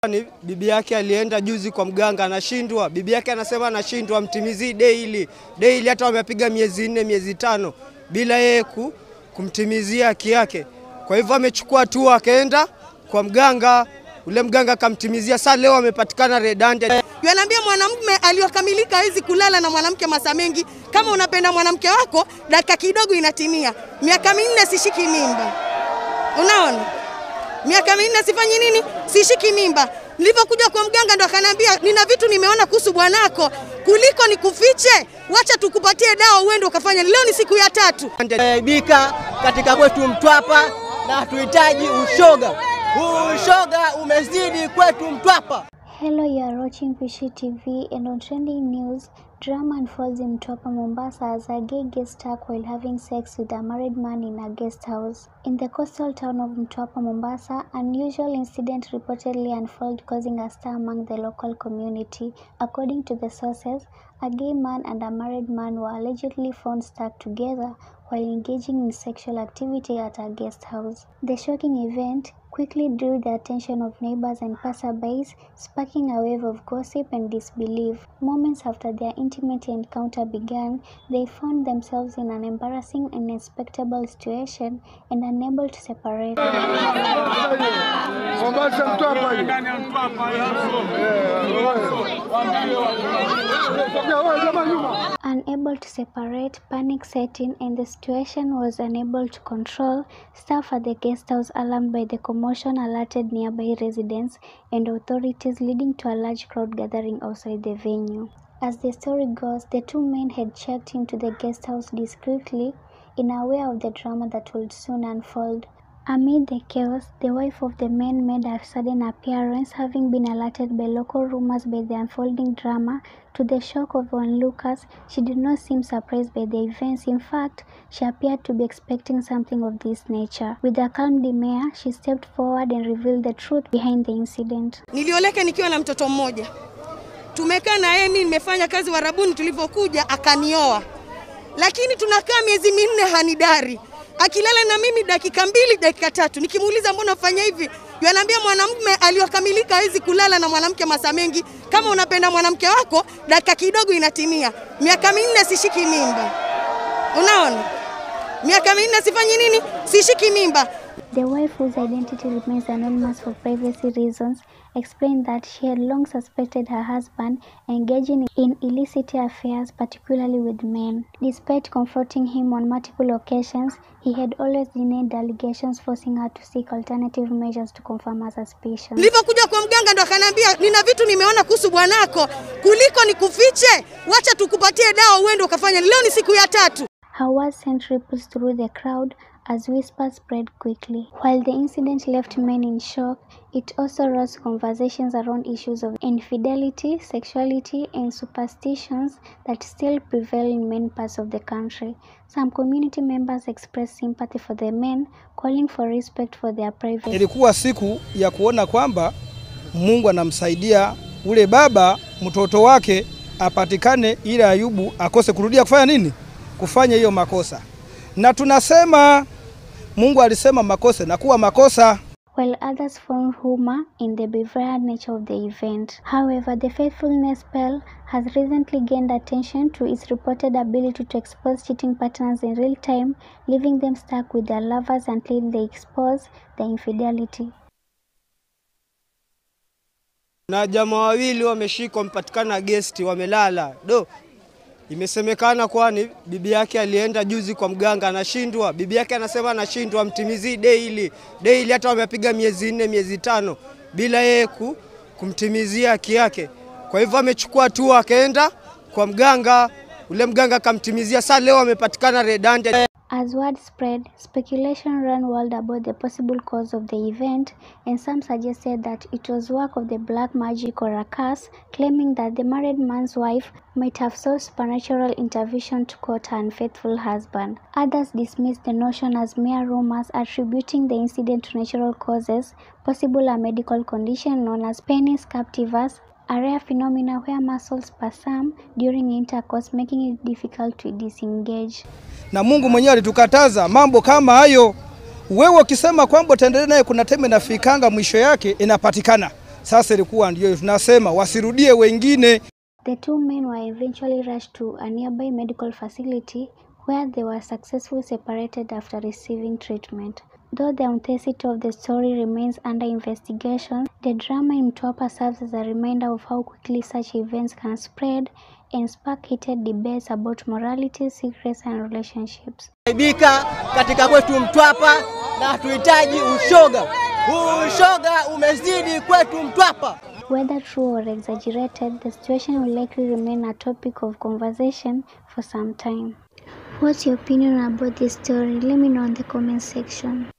Ni bibi yake alienda juzi kwa mganga, anashindwa. Bibi yake anasema anashindwa, mtimizii daily daily, hata wamepiga miezi nne miezi tano bila yeye ku, kumtimizia haki yake. Kwa hivyo amechukua hatua, akaenda kwa mganga, ule mganga akamtimizia. Sasa leo amepatikana red handed. Yanaambia mwanamume aliyokamilika hawezi kulala na mwanamke masaa mengi. Kama unapenda mwanamke wako, dakika kidogo inatimia. Miaka minne sishiki mimba, unaona, miaka minne sifanyi nini, sishiki mimba. Nilivyokuja kwa mganga ndo akaniambia nina vitu nimeona kuhusu bwanako, kuliko nikufiche, wacha tukupatie dawa uende ukafanya. Leo ni siku ya tatu. Aibika katika kwetu Mtwapa na hatuhitaji ushoga. Ushoga umezidi kwetu Mtwapa. Hello, you are watching Pishi TV and on trending news, drama unfolds in Mtwapa, Mombasa as a gay gets stuck while having sex with a married man in a guest house. In the coastal town of Mtwapa, Mombasa, unusual incident reportedly unfolded causing a stir among the local community. According to the sources, a gay man and a married man were allegedly found stuck together while engaging in sexual activity at a guest house. The shocking event quickly drew the attention of neighbors and passerbys, sparking a wave of gossip and disbelief. Moments after their intimate encounter began, they found themselves in an embarrassing and unexpectable situation and unable to separate. Mombasa Mtwapa hii. Unable to separate, panic set in, and the situation was unable to control. Staff at the guest house, alarmed by the commotion, alerted nearby residents and authorities, leading to a large crowd gathering outside the venue. As the story goes, the two men had checked into the guest house discreetly, unaware of the drama that would soon unfold. Amid the chaos, the wife of the man made a sudden appearance, having been alerted by local rumors by the unfolding drama. To the shock of onlookers, she did not seem surprised by the events. In fact, she appeared to be expecting something of this nature. With a calm demeanor, she stepped forward and revealed the truth behind the incident. Nilioleka nikiwa na mtoto mmoja, tumekaa na yeye, mimi nimefanya kazi Warabuni, tulivyokuja akanioa, lakini tunakaa miezi minne hanidari, akilala na mimi dakika mbili dakika tatu. Nikimuuliza mbona ufanya hivi, yanaambia mwanamume aliyokamilika hawezi kulala na mwanamke masaa mengi. Kama unapenda mwanamke wako, dakika kidogo inatimia. Miaka minne sishiki mimba, unaona, miaka minne sifanyi nini, sishiki mimba. The wife, whose identity remains anonymous for privacy reasons, explained that she had long suspected her husband engaging in illicit affairs, particularly with men. Despite confronting him on multiple occasions, he had always denied the allegations, forcing her to seek alternative measures to confirm her suspicions. Nilivyokuja kwa mganga ndo akaniambia nina vitu nimeona kuhusu bwanako, kuliko nikufiche, wacha tukupatie dawa uende ukafanya. Leo ni siku ya tatu. Her words sent ripples through the crowd as whispers spread quickly. While the incident left men in shock, it also raised conversations around issues of infidelity, sexuality, and superstitions that still prevail in many parts of the country. Some community members expressed sympathy for the men, calling for respect for their privacy. Ilikuwa siku ya kuona kwamba Mungu anamsaidia ule baba mtoto wake apatikane, ili Ayubu akose kurudia kufanya nini? Kufanya hiyo makosa. Na tunasema Mungu alisema makosa na kuwa makosa. while others found humor in the bizarre nature of the event. However, the faithfulness spell has recently gained attention to its reported ability to expose cheating patterns in real time, leaving them stuck with their lovers until they expose the infidelity. na jamaa wawili wameshikwa, wamepatikana gesti, wamelala do. Imesemekana kwani bibi yake alienda juzi kwa mganga, anashindwa. Bibi yake anasema anashindwa, mtimizii daily daily, hata wamepiga miezi nne miezi tano bila yeye ku, kumtimizia haki yake. Kwa hivyo amechukua hatua, akaenda kwa mganga, ule mganga akamtimizia. Sasa leo amepatikana red handed. As word spread, speculation ran wild about the possible cause of the event, and some suggested that it was work of the black magic or a curse, claiming that the married man's wife might have sought supernatural intervention to court her unfaithful husband. Others dismissed the notion as mere rumors, attributing the incident to natural causes, possible a medical condition known as penis captivus, a rare phenomenon where muscles spasm during intercourse, making it difficult to disengage. na Mungu mwenyewe alitukataza mambo kama hayo. Wewe ukisema kwamba utaendelea naye, kuna teme nafikanga mwisho yake inapatikana. Sasa ilikuwa ndio tunasema wasirudie wengine. The two men were eventually rushed to a nearby medical facility where they were successfully separated after receiving treatment. Though the authenticity of the story remains under investigation, the drama in Mtwapa serves as a reminder of how quickly such events can spread and spark heated debates about morality, secrets, and relationships. Ibika katika kwetu Mtwapa na hatuhitaji ushoga. Huu ushoga umezidi kwetu Mtwapa. Whether true or exaggerated, the situation will likely remain a topic of conversation for some time. What's your opinion about this story? Let me know in the comment section.